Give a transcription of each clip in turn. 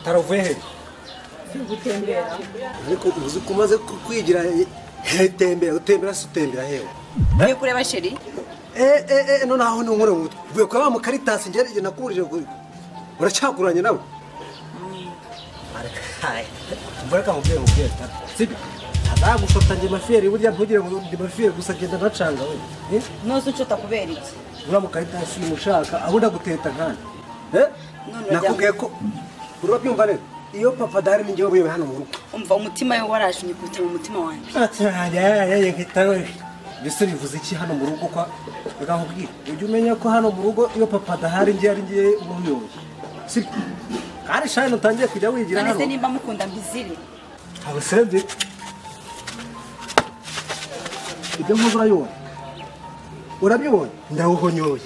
taravuye he gutembera ariko uzi ko umaze kwigira tembera utembera si utembera hewe iyo kureba sheri eee eee noneho ni inkuru ngutu uvuye kwa wa mukaritasi ngerageza nakurije uracakuranye nawe mbura ka mubyeyi mubyeyi utari sibyo ntazagufata njye mafiyeri burya ntugire ngo ndi mafiyeri gusa genda ntacanga we Eh? ntuzi inshuti kubera iki uriya mukaritasi mushaka aho ndaguteta nkana Eh? None nakubwiye ko urabyumva neza iyo papa adahari ni njyewe ubuyobe hano mu rugo umva umutima we warashimye kubitira mu mutima wanjye mbese bivuze iki hano mu rugo kwa reka nkubwire ujya umenya ko hano mu rugo iyo papa adahari ngiye ari ngiye uba uyoboye sibyo kandi shani utangiye kujya wigira none hano se nimba mukunda mbizire ntabwo sebye ibyo nkoze urabibona urabibona ndawuhonyoye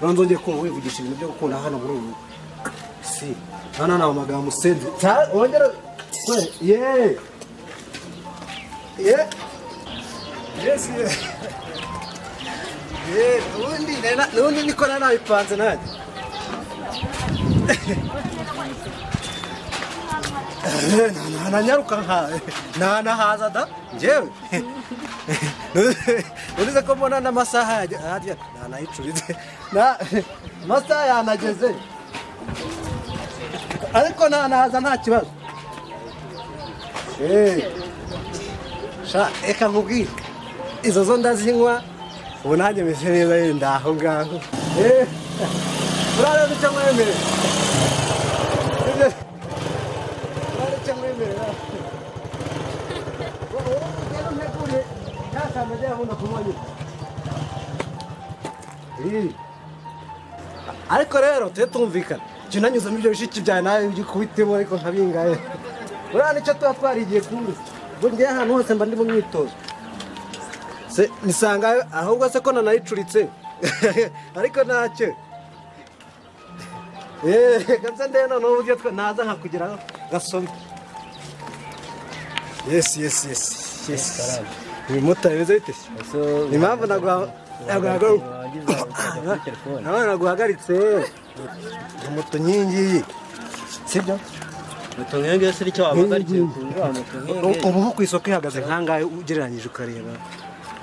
nzongeye kumva wivugisha ibintu byo gukunda hano muri ubu rugo si hano ni amagambo usebye Ta- wongera ye ye yesi ye ye ubundi nena- ubundi niko nari nabipanze nanjye nanyaruka nkawe ntanahaza da njyewe urize ko mbona n'amasaha yajya hajya ntanayicuritse na amasaha yanageze ariko ntanahaza nta kibazo Eh, sha reka nkubwire izo zo ndazinywa ubu nanjye meze neza yenda aho ngaho Eh, urareba icyo mwemere Sibyo? ariko rero tujye tumvikana jya unanyuzamo ibyo bishiki byawe nawe ugikubitemo ariko nkabingaye buriya nicyo tuba twarigiye kumbi ubwo ngewe ahantu hose mba ndi mu myitozo se nisanga ahubwo se ko nanayicuritse ariko ntacyo eee gabya ndebe noneho uburyo twe naza nkakugeraho gasome yesi yesi yesi yesi uyu mumotari beza bite ni impamvu nawe naguhagaritse moto nkingiyi sibyo moto nk'iyo se icyo wahagarikiye ukundura moto nk'iyo ubu nko ku isoko ihagaze nkangahe ugereranyije ukareba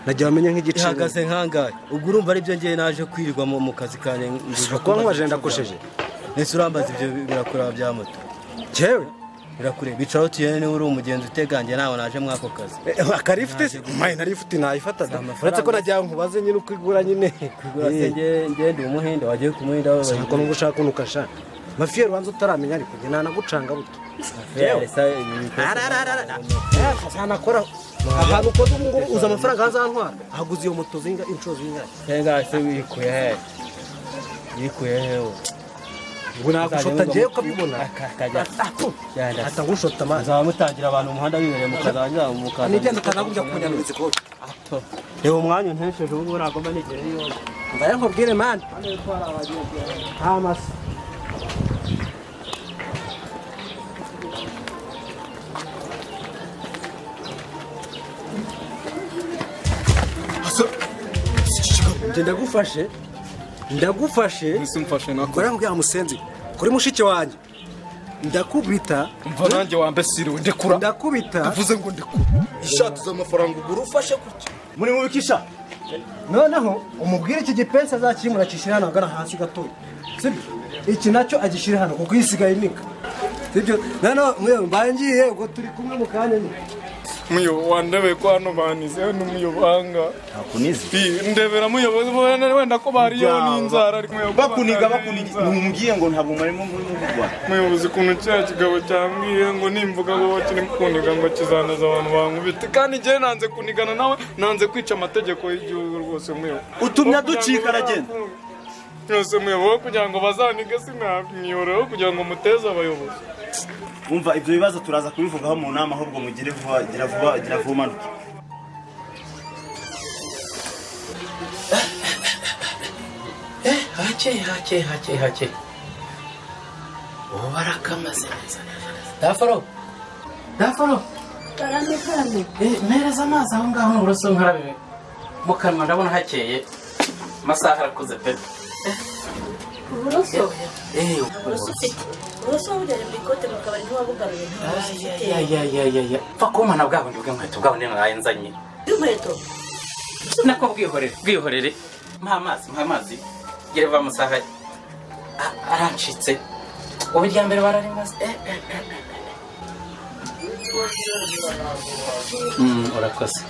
nagira wamenya nk'igiciro ihagaze nkangahe ubwo urumva aribyo ngewe naje kwirirwa mu mu kazi kanjye ushobora kuba nk'uwaje ndakosheje ese urambaza ibyo birakureba bya moto cyewe birakure bicaraho tuyene niba uri umugenzi uteganjye ntawe naje muri ako kazi akarifite se mayi narifuti nayifataga amafaranga. uretse ko nagira ngo nkubaze nyine uko igura nyine kugura se Eh. ngewe ngewe ndi umuhinde wagiye ku muhinde wawe Sinako nubwo ushaka ukuntu ukashana mafiye rubanza utaramenya ariko njye nanagucanga buto ntanakora ahantu ukoze ubu ngubu uza amafaranga azantwara ahaguze iyo moto zinga inshuro zingahe senga se wikuye he wikuye hewe ubu nagushota ngewe ukabibona akajya Genda. ata ngushota amazi muzaba mutangira abantu umuhanda bibereye mu kazi hanyura mu kazi nigenda utanagubya kunyana izikoti reba umwanya untesheje ubu uragomba n'igihe yose mbaye nkubwire mani nta masa Njye ndagufashe ndagufashe ese umfashe nako Bariya mbwira musenzi kuri mushiki wanjye ndakubita mva nanjye wambesiriwe ndekura ndakubita uvuze ngo ndekura ishati z'amafaranga ugura ufashe gutya muri mu bikisha noneho umubwire iki gipensi azakimura akishyira hano ahagana hasi gatoya sibyo iki nacyo agishyira hano kuko yisigaye inika sibyo noneho mwe mbaye ngiye ubwo turi kumwe mu kanya nyine muyo wandebe ko hano banize hano muyobanga nakunize Ii, ndebera muyobozi bo- wenda ko bariyeho n'inzara ariko muyobozi bakuniga bariyeho bakuniga n'inzara. ntumubwiye ngo ntabwo mwarimo murimo muvugwa muyobozi ukuntu kiriya kigabo cyambwiye ngo nimvuga ngo kiri kuniga ngo kizanaza abantu bankubite kandi ngewe nanze kunigana nawe nanze kwica amategeko y'igihugu rwose muyobo Utumye Aho kugira aducika ngo aragenda. bazakunda. rwose muyobo aho kugira ngo bazanige sinamwiyoroho kugira ngo muteze abayobozi wumva ibyo bibazo turaza kubivugaho mu nama ahubwo mugire vuba gira vuba gira vuba umanuke hakeye hakeye hakeye hakeye ubu barakamaze neza daforo daforo karande karande mpereza amazi aho ngaho n'uburoso nkarabe mu kanwa ndabona hakeye amasaha arakuze pe uburoso eh uburoso ufite uburoso wabugenewe mu ikote mu kabari ntiwabugaruye ntiwabuze igitero ayayayayaya pfa kumana bwabo ndi bw'inkweto bwabo ndi mwaye nzanye inkweto nako bwihorere bwihorere mpa amazi mpa amazi gere va musaha A- arancitse ubu irya mbere bararimaze Eh, eh, eh, eh. Mm, urakoze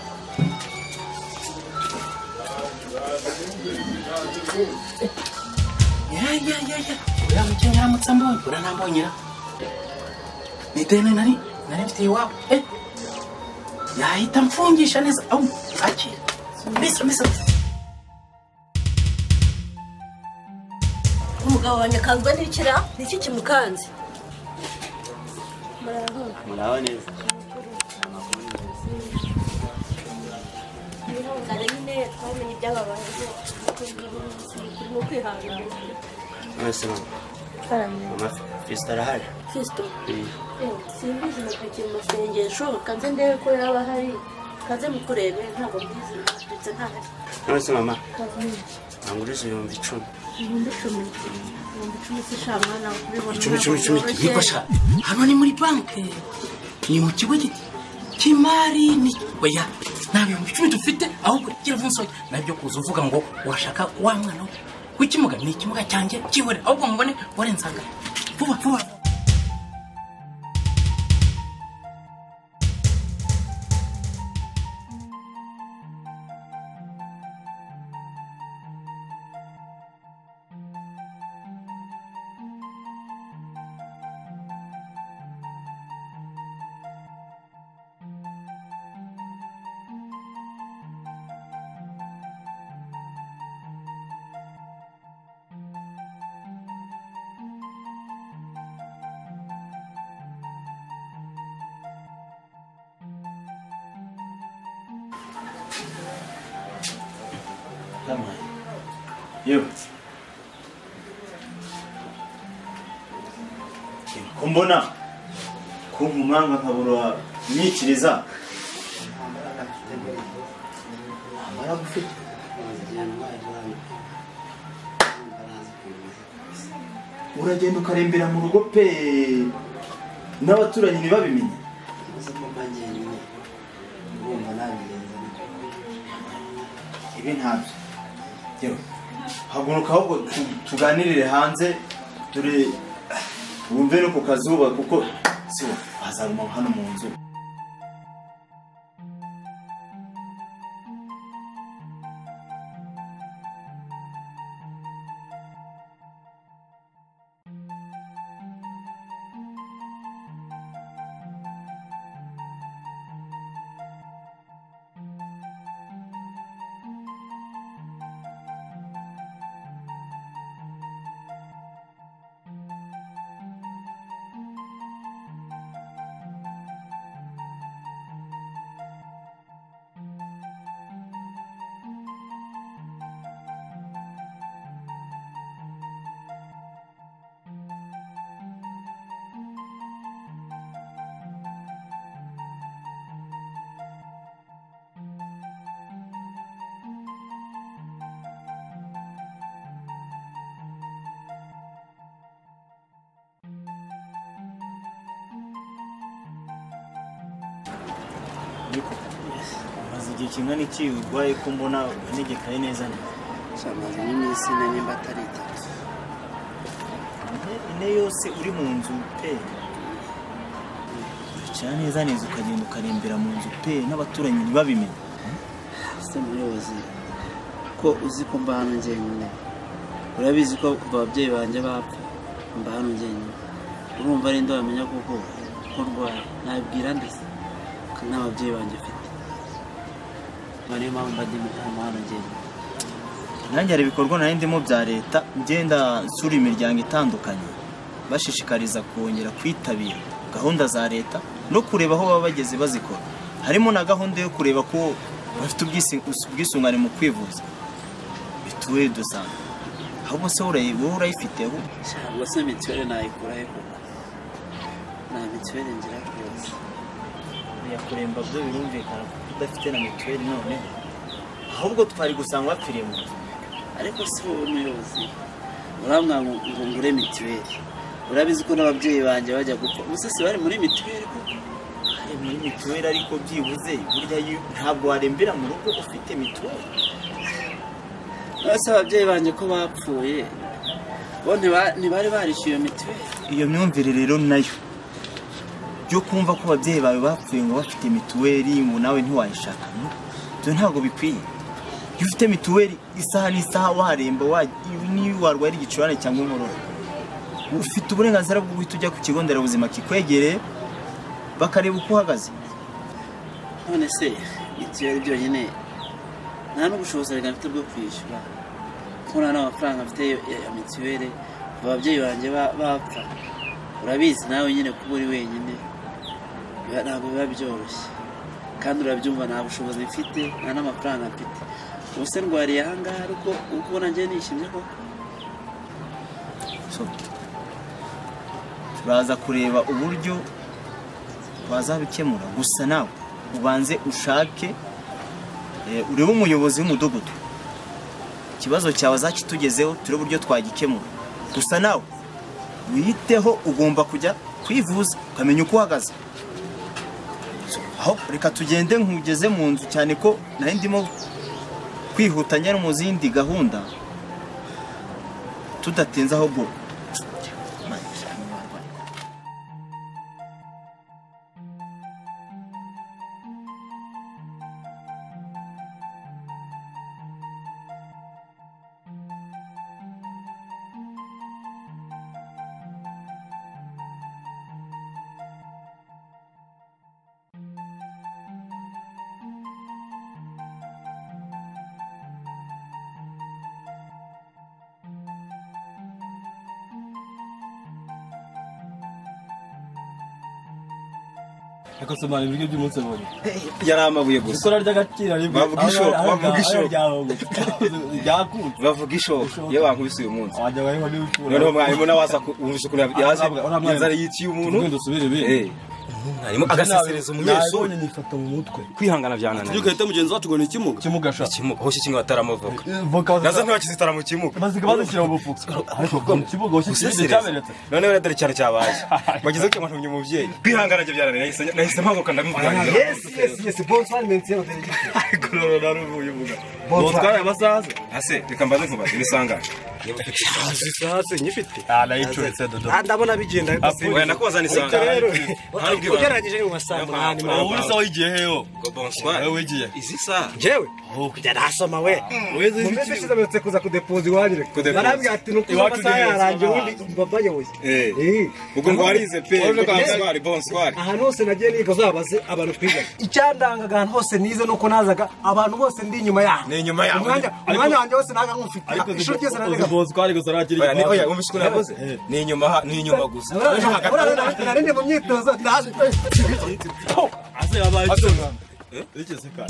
yayayaya uriya mukino nyaramutse mbonye uranambonyera ni deni nari nari mfite iwabo eh yahita mfungisha neza au akira mbese mbese umugabo wanjye akanzwe n'ikira ni iki kimukanze muraba neza kare nyine twamenye ibyababaye turimo kwihangana mwese mama fesita arahari kristo simbizi napakiye mu masengesho kanze ndebe ko yaba ahari kanze mukurebe ntabwo mbizi ndetse ntahari mwese mama nanguriza ibihumbi icumi ibihumbi icumi ibihumbi icumi si sha mwana kubibona icumi icumi icumi ntabwo byoroshye. yifasha hano ni muri banki ni mu kigo gi- cy'imari ni oya nta bihumbi icumi dufite ahubwo kira vinsoni nabyo kuza uvuga ngo urashaka wa mwana we w'ikimuga ni ikimuga cyanjye kibore ahubwo mubone warenzanga vuba vuba yewe ko mbona ko nkumanga nkabura imyikiriza uragenda ukarembera mu rugo pe n'abaturanyi ntibabimenye ibi ntabyo yewe haguruka ahubwo tu- tuganirire hanze dore wumve no ku kazuba kuko si wowe wazaruma hano mu nzu maze igihe kingana iki urwaye ko mbona unegekaye neza amaze n'iminsi na nyimba atari itatu ine ine yose uri mu nzu pe uracara neza neza ukagenda ukarembera mu nzu pe n'abaturanyi ntibabimenye ese muyobozi ko uzi ko mba hano njyenyine urabizi ko kuva ababyeyi banjye bapfa mba hano njyenyine urumva ari nde wamenya koko ko ndwara nabwira ndetse ko nta babyeyi banjye mfite Ubwo niyo mpamvu mba ndi mu hano njyenyine nanjye hari ibikorwa nari ndimo bya leta ngenda nsura imiryango itandukanye bashishikariza kongera kwitabira gahunda za leta no kureba aho baba bageze bazikora harimo na gahunda yo kureba ko bafite ubwisi- ubwisungane mu kwivuza mituweli do sante ahubwo se urayi- wowe urayifiteho ntabwo se mituweli nayikurahe koko nta mituweli ngira rwose yakuremba byo birumvikana kuko udafite na mituweli noneho ahubwo twari gusanga wapfiriye mu nzu ariko si wowe muyobozi urambwa ngo ngo ngure mituweli urabizi ko n'ababyeyi banjye bajya gupfa umusasi bari muri mituweli kuko Ari muri mituweli ariko byibuze burya iyo- ntabwo warembera mu rugo ufite mituweli bose ababyeyi banjye ko bapfuye bo ntiba- ntibari barishyuye iyo mituweli iyo myumvire rero nayo yo kumva ko ababyeyi bawe bapfuye ngo bafite mituweli ngo nawe ntiwayishaka No, ibyo ntabwo bikwiye iyo ufite mituweli isaha n'isaha waremba wa- niyo warwara igicurane cyangwa inkorora ufite uburenganzira bwo guhita ujya ku kigo nderabuzima kikwegereye bakareba uko uhagaze none se mituweli byonyine nta n'ubushobozi reka mfite bwo kwishyura kuko nta n'amafaranga mfite yo- ya ya mituweli kuva ababyeyi banjye ba- bapfa urabizi nawe nyine kuba uri wenyine biba- ntabwo biba byoroshye kandi urabyumva nta bushobozi mfite nta n'amafaranga mfite ubu se ndwariye ahangaha ariko uko ubona njye nishimye koko So, turaza kureba uburyo wazabikemura gusa nawe ubanze ushake eh, urebe umuyobozi w'umudugudu ikibazo cyawe azakitugezeho turebe uburyo twagikemura gusa nawe wiyiteho ugomba kujya kwivuza ukamenya uko uhagaze So, aho reka tugende nkugeze mu nzu cyane ko nari ndimo kwihuta njya no mu zindi gahunda tudatinze ahubwo akasomana ibiryo by'umunsi abonye yari amabuye gusa ikora ry'agaciro rimwe Bavuga ishoka, bavuga ishoka. ryakunze bavuga ishoka iyo bankubise uyu munsi wajya bariho n'ibitura noneho mwarimu nawe aza ku- wumvise ukuntu yaje Ah, ah, ah, inzara yiciye umuntu ugenda usubire ibindi Eh, mwarimu agasesereza umunyeshuri nabonye nifata mu mutwe kwihangana byananiranye Tubyuka ugahita mugenzi wacu ngo ni ikimuga kimugasha ikimuga aho kikinga bataramavuka voka nazo ntibakizitara mu kimuga bazika bazishyira mu bufuka ariko mu kibuga washyira ikindi cyamenetse none rero dore icyaro cyabaye bagize gutya ngo ntumye umubyeyi kwihangana byo byananiranye nahise- nahise mpaguka ndabimuganira ariko rero naruvuye uvuga botwaye amasaha ase reka mbaze nkubaze ibisangane niba ufite ikibazo hasi nyifite ah nayicuritse dodo Ah, ndabona bigenda ariko ase oya nakubaza Ariko nisangane rero ntarubwibana ugereranyije nka saa munani Nta- wowe se wayigiye heho wowe wigiye izi saha jewe kujya nasoma we mu minsi ishize mperutse kuza kudepoza iwanyu reka Kudepoza. narambwira ati ni ukuza Iwacu amasaha ntiheza yarangiye abantu. ubundi mbabayoboye Eh. Eh. ubwo ngo warize pe Urabona ko bonsoir, yewe, bonsoir. ahantu hose nagiye niga uzabaze abantu twiga icyandangaga ahantu hose nize nuko nazaga abantu bose ndi inyuma yaho Ni inyuma yaho. Umwanya- umwanya wanjye wose naga nkumfite ariko ishuri ryose uzi nariga botwaye gusa ntakiri Oya, ni- oya wumvise ukuntu yakoze Eh. ni inyuma ha- ni inyuma gusa Ejo hagati- narinde mu myitozo ndaje ase yabaye icyuma iki sikara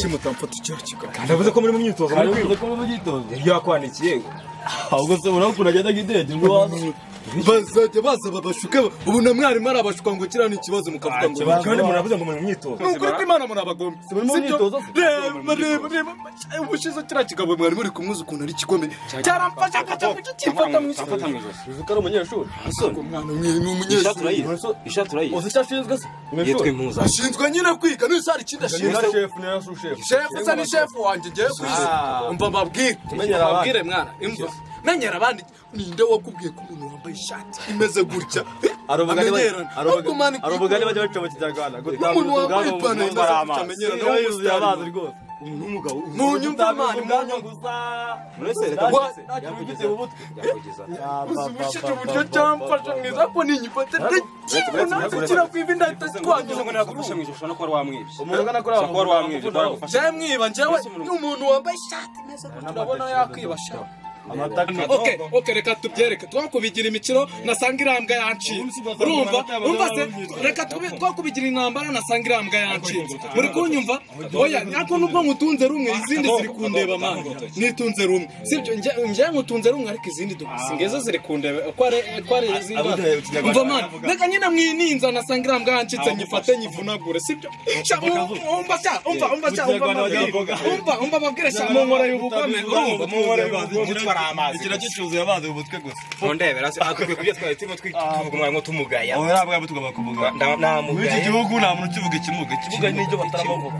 kimutamfata icyo kikora ndavuze ko muri mu myitozo ari uzi ko mu gitondo ibyo wakwandikiye ahubwo se urabona ukuntu agenda nk'indege ngo waza bazajya basaba bashuke ubu na mwarimu arabashuka ngo kiriya ni ikibazo mukavuga ngo ikibazo. kandi muravuze ngo muri mu myitozo ni ukuri ko imana murabagomba muri mu sibyo? myitozo, si- reba reba reba ubushize kiriya kigabo mwarimu uri kumwuza ukuntu ari igikomeye cyaramfashe akajya kukifata mu ijosi uzi ko ari umunyeshuri umwana mwe ni umunyeshuri ishati urayizi uzi icyo ashinzwe se yitwa impuza ashinzwe nyine kwiga niyo sari ikindi ashinzwe shefu niyo su shefu shefu usa ni shefu wanjye ngiye ku isi umva mbabwire Menyera abandi. mbabwire mwana imva menyera abandi ninde wakubwiye ko umuntu wambaye ishati imeze gutya amenyerana ahubwo mwana arubugani bajya baca mu kinyarwanda umuntu wambaye ipantaro imeze gutya amenyerana yuzuye amazi rwose munyumve mwana ubwanwa gusa ntacyo mu mutwe uzibushije uburyo cyamfasha mwiza ko ninyifate ndakibona nakukira ku ivi ndahita twangiza ngo nagufashe mu ishusho no kuba wamwibye umuntu ugana kuri abantu njyewe mwiba njyewe ni umuntu wambaye ishati imeze gutya urabona yakwibasha amata okay okay reka tubyereke twakubigira imikino nasanga irambwa yanshinze urumva umva se reka tube- twakubigira intambara nasanga irambwa yanshinze muri kunyumva oya ariko nubwo nkutunze rumwe izindi ziri kundeba mani nitunze rumwe sibyo njye- njyewe nkutunze rumwe ariko izindi dugusinga izo ziri kundeba uko ari uko ari izindi umva mani reka nyine mwininza nasanga irambwa yanshinze nyifate nyivunagure sibyo Sha, umva sha umva umva sha umva Mu Kinyarwanda bagira mabwire. imboga. umva umva babwire sha mu nkora y'ubugome urumva mu nkora y'ubugome ari amazi ikintu gicuzuye amazi mu mutwe gusa mundebera se akwiye kubyo twari turimo twitugumwa ngo tumugaya aho ntabwo tugomba kuvuga Nda- muri iki namugaye gihugu nta muntu ukivuga ikimuga ikimuga ni ibyo batarabavuga